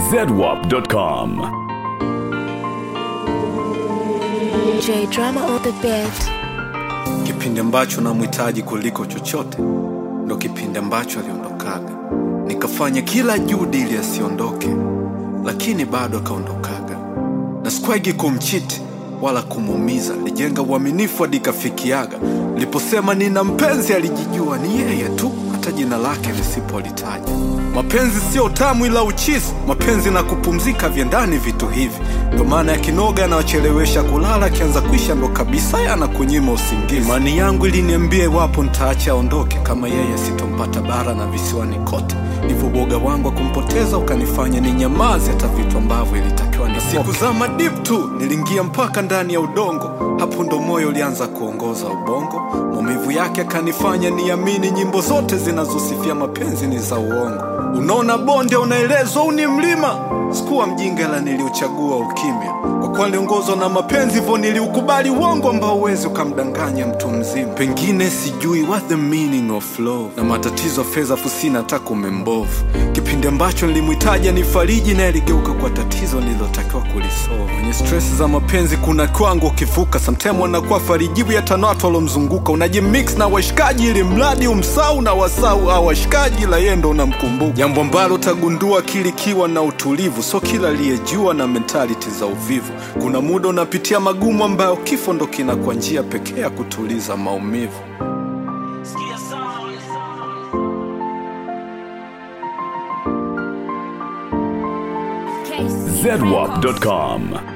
zedwap.com. J drama on the beat. Kipindi ambacho namhitaji kuliko chochote ndo kipindi ambacho aliondokaga. Nikafanya kila juhudi ili asiondoke, lakini bado akaondokaga, na sikuwahi kumchiti wala kumuumiza. Alijenga uaminifu hadi ikafikiaga. Niliposema nina mpenzi, alijijua ni yeye tu, hata jina lake lisipolitaja. Mapenzi sio tamu ila uchisi, mapenzi na kupumzika vyendani vitu hivi. Ndo maana yakinoga yanawachelewesha kulala, akianza kuisha ndo kabisa yanakunyima usingizi. Imani yangu iliniambia iwapo nitaacha aondoke, kama yeye sitompata bara na visiwani kote. Hivyo boga wangu wa kumpoteza ukanifanya ni nyamazi hata vitu ambavyo ilitakiwa ni siku za madip tu niliingia mpaka ndani ya udongo. Hapo ndo moyo ulianza kuongoza ubongo. Maumivu yake akanifanya niamini nyimbo zote zinazosifia mapenzi ni za uongo. Unaona bonde unaelezwa huu ni mlima. Sikuwa mjinga ila niliuchagua ukimya, kwa kuwa niliongozwa na mapenzi, hivyo niliukubali uongo ambao uwezi ukamdanganya mtu mzima. Pengine sijui what the meaning of love, na matatizo ya fedha fusina hata kumembovu. Kipindi ambacho nilimhitaji nifariji, naye aligeuka kwa tatizo nililotakiwa kulisolve. Kwenye stress za mapenzi kuna kwangu ukivuka, sometime wanakuwa farijibu ya tano watu walomzunguka. Unajimix na washikaji ili mradi umsau na wasau au washikaji, la yeye ndo unamkumbuka, jambo ambalo utagundua kilikiwa na utulivu. So kila aliyejua na mentality za uvivu, kuna muda unapitia magumu ambayo kifo ndo kinakuwa njia pekee ya kutuliza maumivu. zedwap.com.